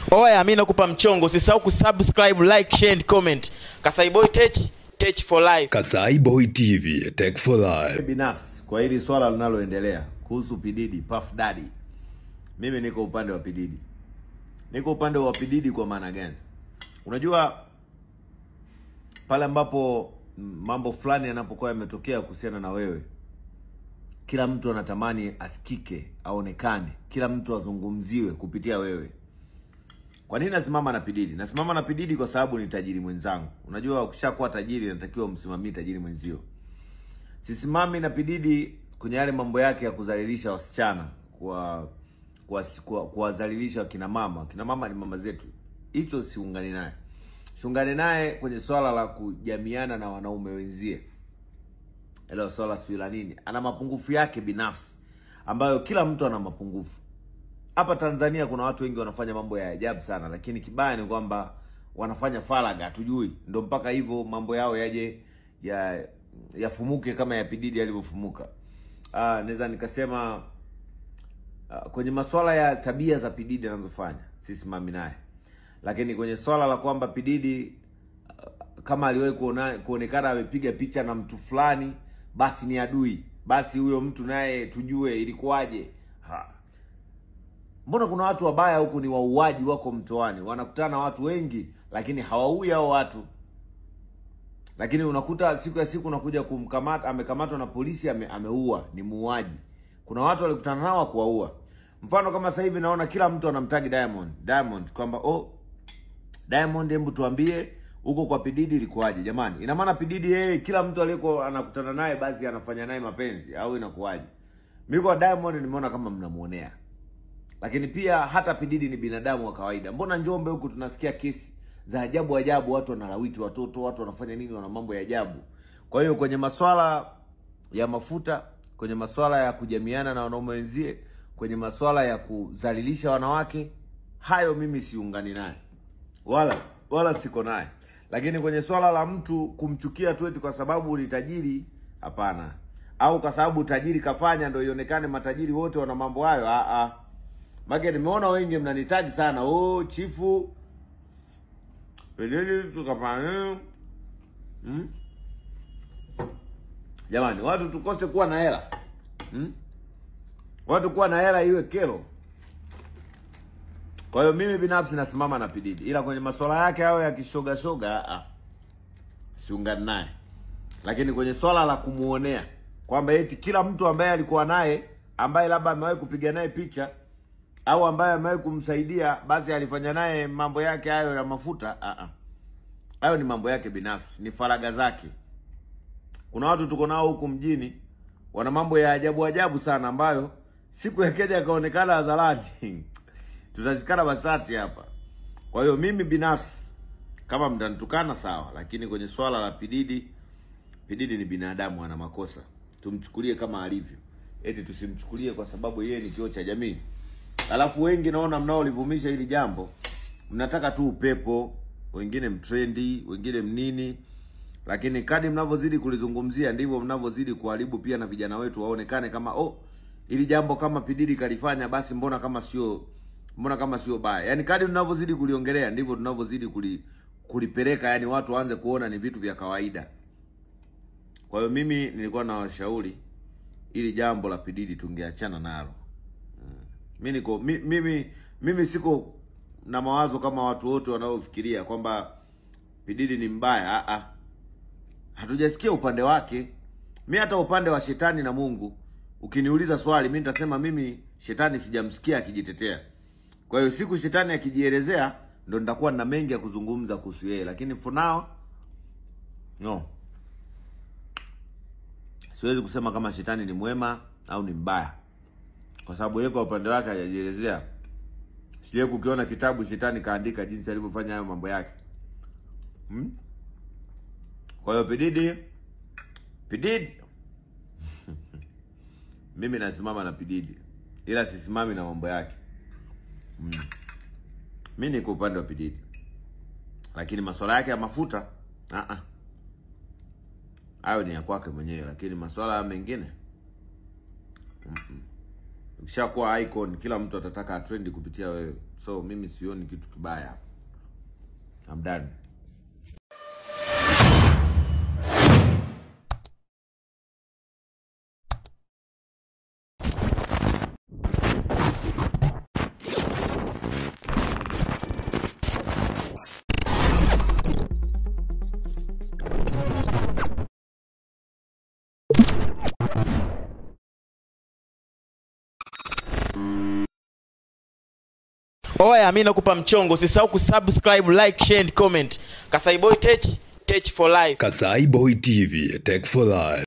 Oya, mi nakupa mchongo, usisahau kusubscribe, like, share and comment. Kasai Boy Tech, Tech for life. Kasai Boy TV, Tech for Life. binafsi kwa hili swala linaloendelea kuhusu Pididi Puff Daddy, mimi niko upande wa Pididi. Niko upande wa Pididi kwa maana gani? Unajua, pale ambapo mm, mambo fulani yanapokuwa yametokea kuhusiana na wewe, kila mtu anatamani asikike, aonekane, kila mtu azungumziwe kupitia wewe. Kwa nini nasimama na Pididi? Nasimama na Pididi kwa sababu ni tajiri mwenzangu. Unajua, ukishakuwa tajiri inatakiwa umsimamie tajiri mwenzio. Sisimami na Pididi kwenye yale mambo yake ya kudhalilisha wasichana, kwa kuwadhalilisha kuwadhalilisha wakina mama. Wakina mama ni mama zetu, hicho siungani naye. Siungane naye kwenye swala la kujamiana na wanaume wenzie, ilo swala sio la nini. Ana mapungufu yake binafsi ambayo kila mtu ana mapungufu. Hapa Tanzania kuna watu wengi wanafanya mambo ya ajabu sana, lakini kibaya ni kwamba wanafanya faraga, hatujui, ndo mpaka hivyo mambo yao yaje ya yafumuke kama ya Pididi yalivyofumuka. Ah, naweza nikasema ah, kwenye masuala ya tabia za Pididi anazofanya sisimami naye, lakini kwenye swala la kwamba Pididi ah, kama aliwahi kuona kuonekana amepiga picha na mtu fulani, basi ni adui, basi huyo mtu naye tujue ilikuwaje. Ha. Mbona kuna watu wabaya huku ni wauaji wako mtoani, wanakutana na watu wengi, lakini hawaui hao watu lakini unakuta siku ya siku unakuja kumkamata, amekamatwa na polisi, ame, ameua, ni muuaji. Kuna watu walikutana nao kuwaua. Mfano kama sasa hivi naona kila mtu anamtagi Diamond, Diamond kwamba oh, Diamond, hebu tuambie huko kwa Pididi ilikuwaje? Jamani, ina maana Pididi yeye kila mtu aliyeko anakutana naye basi anafanya naye mapenzi au inakuwaje? Mimi kwa Diamond nimeona kama mnamuonea, lakini pia hata Pididi ni binadamu wa kawaida. Mbona Njombe huku tunasikia kesi za ajabu ajabu, watu wanalawiti watoto, watu wanafanya nini, wana mambo ya ajabu. Kwa hiyo kwenye maswala ya mafuta, kwenye maswala ya kujamiana na wanaume wenzie, kwenye maswala ya kudhalilisha wanawake, hayo mimi siungani naye wala wala siko naye. Lakini kwenye swala la mtu kumchukia tu eti kwa sababu ni tajiri, hapana, au kwa sababu tajiri kafanya ndio ionekane matajiri wote wana mambo hayo, ah ah. Mage nimeona wengi mnanitaji sana, oh chifu Pididi tukafanya hmm? Jamani, watu tukose kuwa na hela hmm? Watu kuwa na hela iwe kero. Kwa hiyo mimi binafsi nasimama na Pididi, ila kwenye masuala yake hayo ya kishoga shoga, ah, siungani naye. Lakini kwenye swala la kumuonea kwamba eti kila mtu ambaye alikuwa naye ambaye labda amewahi kupiga naye picha au ambaye amewahi kumsaidia basi alifanya naye mambo yake hayo ya mafuta. Ah, ah. Hayo ni mambo yake binafsi, ni faraga zake. Kuna watu tuko nao huku mjini wana mambo ya ajabu ajabu sana, ambayo siku yakeja akaonekana hadharani tutashikana basati hapa. Kwa hiyo mimi binafsi, kama mtanitukana sawa, lakini kwenye swala la Pididi, Pididi ni binadamu, ana makosa, tumchukulie kama alivyo, eti tusimchukulie kwa sababu yeye ni kioo cha jamii. Alafu wengi naona mnaolivumisha hili jambo mnataka tu upepo, wengine mtrendi, wengine mnini, lakini kadi mnavyozidi kulizungumzia ndivyo mnavyozidi kuharibu pia na vijana wetu waonekane kama oh, ili jambo kama Pididi kalifanya, basi mbona kama sio mbona kama sio baya. Yani kadi mnavyozidi kuliongelea ndivyo tunavyozidi kuli, kulipeleka, yani watu waanze kuona ni vitu vya kawaida. Kwa hiyo mimi nilikuwa nawashauri ili jambo la Pididi tungeachana nalo. Mi niko mi, mimi mimi siko na mawazo kama watu wote wanaofikiria kwamba Pididi ni mbaya. Ah ah, hatujasikia upande wake. Mi hata upande wa shetani na Mungu, ukiniuliza swali, mi nitasema mimi shetani sijamsikia akijitetea. Kwa hiyo siku shetani akijielezea, ndo nitakuwa na mengi ya kuzungumza kuhusu yeye, lakini for now no, siwezi kusema kama shetani ni mwema au ni mbaya kwa sababu yeye kwa upande wake hajajielezea. Sije kukiona kitabu shetani kaandika jinsi alivyofanya hayo mambo yake hmm? Kwa hiyo Pididi, Pididi mimi nasimama na Pididi, ila sisimami na mambo yake hmm. Mi niko upande wa Pididi, lakini masuala yake ya mafuta ah ah, hayo ni ya kwake mwenyewe, lakini masuala mengine mm -mm. ushakuwa icon kila mtu atataka atrendi kupitia wewe so mimi sioni kitu kibaya hapa. I'm done. oya mi nakupa mchongo usisahau kusubscribe like share and comment kasaiboy tech tech for life Kasai Boy TV, Tech for Life.